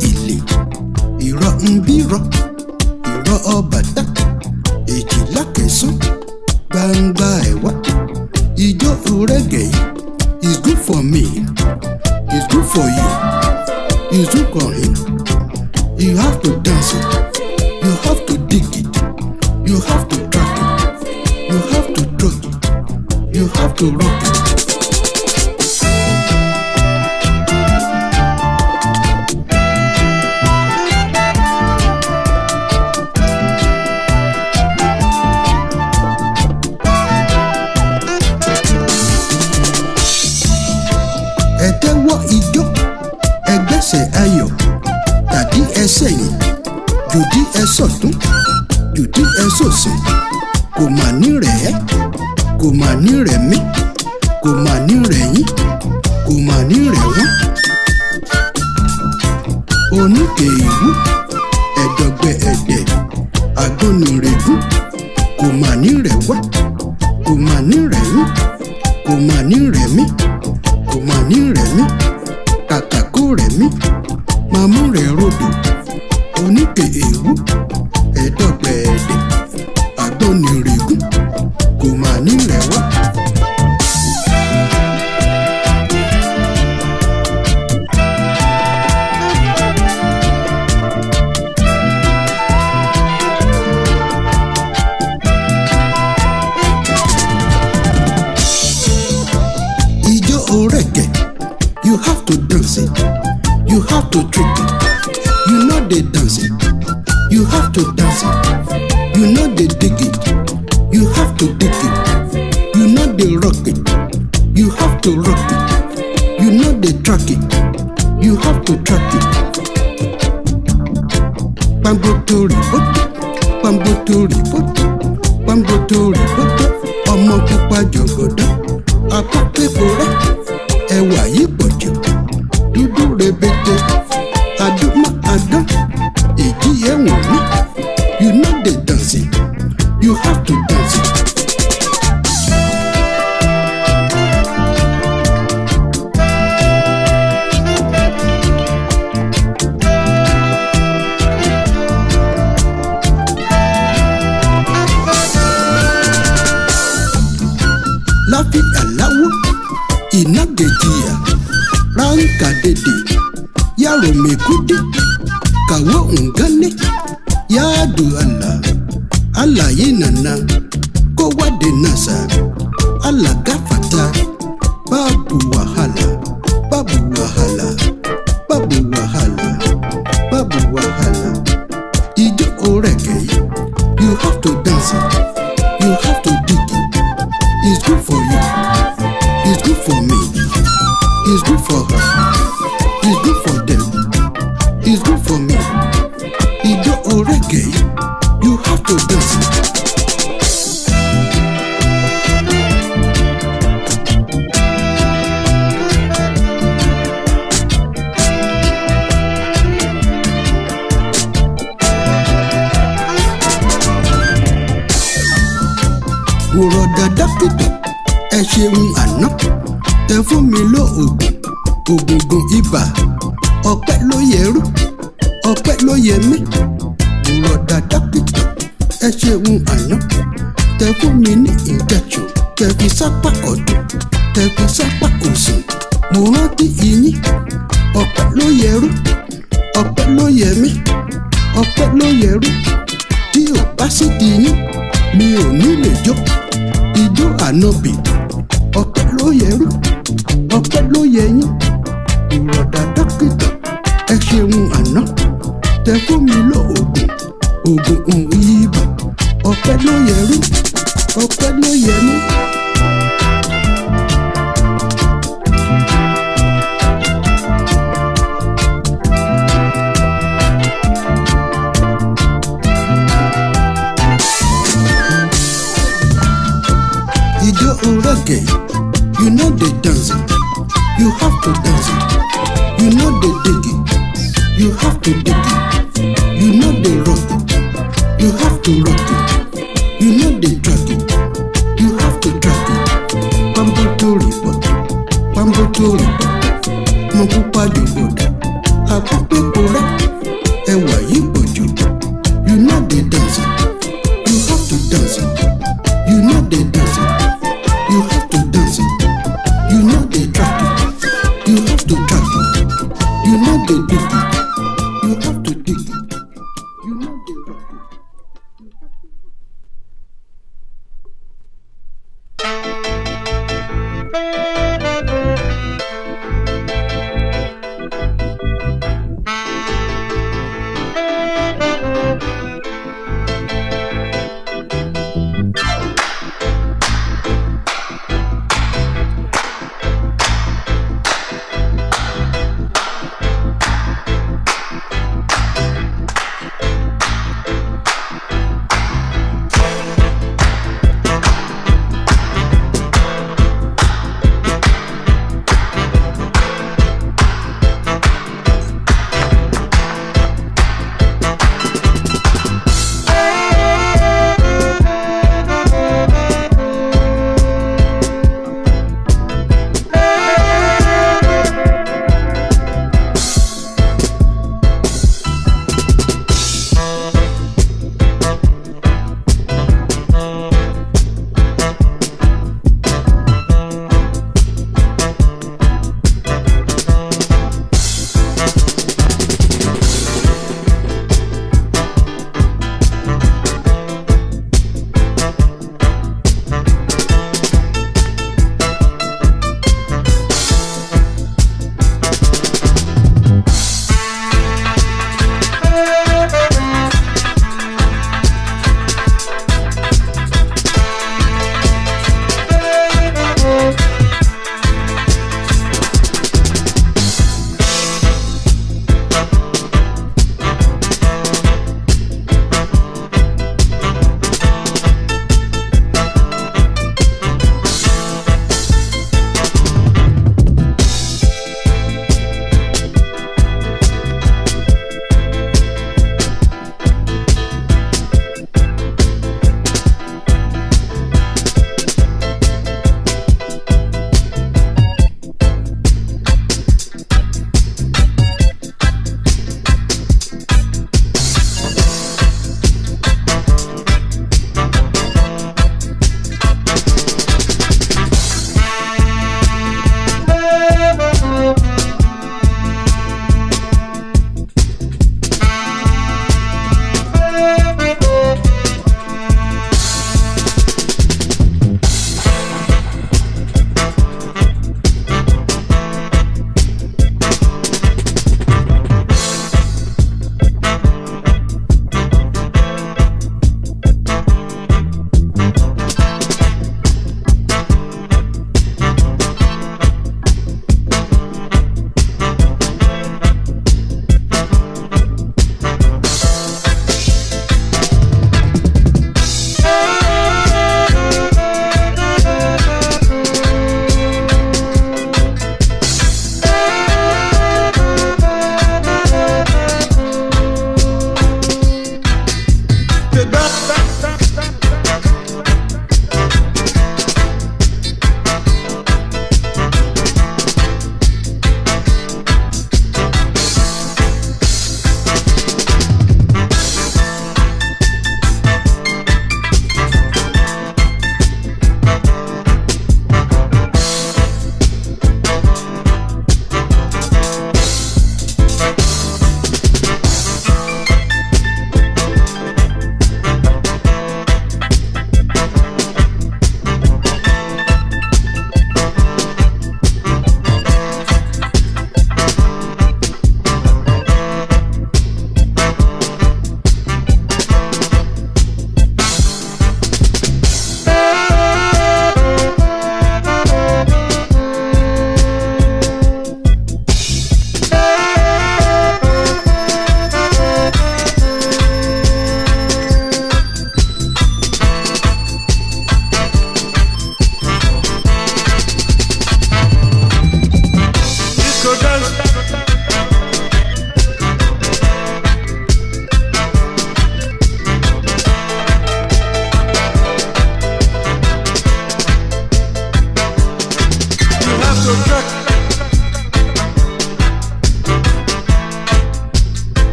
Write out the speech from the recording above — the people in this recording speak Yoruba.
ìlè ìrọ̀ ń bírọ̀ ìrọ̀ ọbàtà èjìlá kẹsàn gbangba ẹ̀wá ijó rẹ́gẹ̀ yìí is good for me is good for you is good for him you have to dance it you have to dig it you have to track it you have to drug it you have to rock it. ẹ tẹ́wọ́ ijó ẹgbẹ́sẹ̀ ayọ̀ tàbí ẹsẹ̀ yìí jòdì ẹ sọ̀tún jòdì ẹ sòsì kò mà ní rẹ̀ ẹ́ kò mà ní rẹ̀ mí kò mà ní rẹ̀ yín kò mà ní rẹ̀ wọ́n. oníkè ìwú ẹ̀dọ̀gbẹ̀ ẹ̀dẹ̀ agbónúrègún kò mà ní rẹ̀ wá kò mà ní rẹ̀ yín kò mà ní rẹ̀ mí kò mà ní rẹ̀ mí kàkà kó rẹ̀ mí máa mú rẹ̀ rodò oníkè èwú ẹ̀dọ́gbẹ̀ ẹ̀dẹ̀ àgbọ̀nìrègún kò mà ní rẹ̀ wá. ijó orẹ̀kẹ̀ you have to dance it you have to trick it you know dey dance it you have to dance it you know dey dig it you have to dig it you know dey rock it you have to rock it you know dey track it you have to track it. pamboto riboto pamboto riboto pamboto riboto ọmọ pupa jọgọdọ akọkẹkọ rẹ ẹwà yìí pọ̀jù dúdú rebete adúmọ adán èjì ẹwọn mi you no dey dance it you have to dance it. láfíà láwọ ìnágẹjìyà ránkà dèdè yàrá mẹkúdé kàwọ ǹgánné yáàdù àlà àlàyé nànà kówádé nàṣà àlàgàfàtà báàbù wàhálà báàbù wàhálà báàbù wàhálà báàbù wàhálà ijó orẹ̀kẹ̀ yìí you have to dance it you have to dig it it's good for you it's good for me it's good for her it's good for them it's good for me ijó orẹ̀kẹ̀ yìí you have to dance it. wòrọ̀dà dókítà ẹ ṣeun àná tẹ fún mi lóògùn ògùngùn ibà ọpẹ́ ló yẹrú ọpẹ́ ló yẹ mí wòrọ̀dà dókítà ẹ ṣeun àná tẹ fún mi ní ìjẹ̀jù tẹ fi sápá ọ̀dùn tẹ fi sápá òsì mo rántí iyín ọpẹ́ ló yẹrú ọpẹ́ ló yẹ mí ọpẹ́ ló yẹrú tí ò bá sì di yín mi ò ní lè jó ijó ànábì ọpẹ́ ló yẹrú ọpẹ́ ló yẹ yín ìrọ̀dà dókítà ẹ ṣeun àná tẹ fún mi lóògùn oògùn